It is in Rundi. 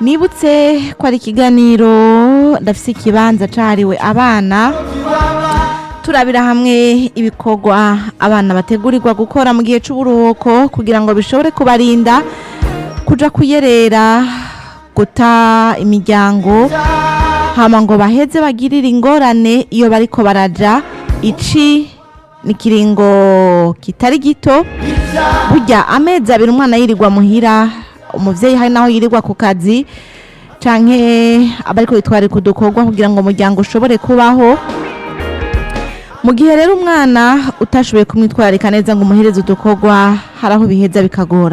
nibutse ko ari ikiganiro ndafise ikibanza cahariwe abana turabira hamwe ibikorwa abana bategurirwa gukora mu gihe c'uburuhuko kugira ngo bishobore kubarinda kuja kuyerera guta imiryango hama ngo baheze bagirire ingorane iyo bariko baraja ici ni kiringo kitari gito burya amezi abiri umwana yirirwa muhira umuvyeyi hari naho yirirwa ku kazi canke abariko bitwarika udukorwa kugira ngo umuryango ushobore kubaho mu gihe rero umwana utashoboye kumwitwararika neza ngo umuhereze udukorwa hari aho biheza bikagora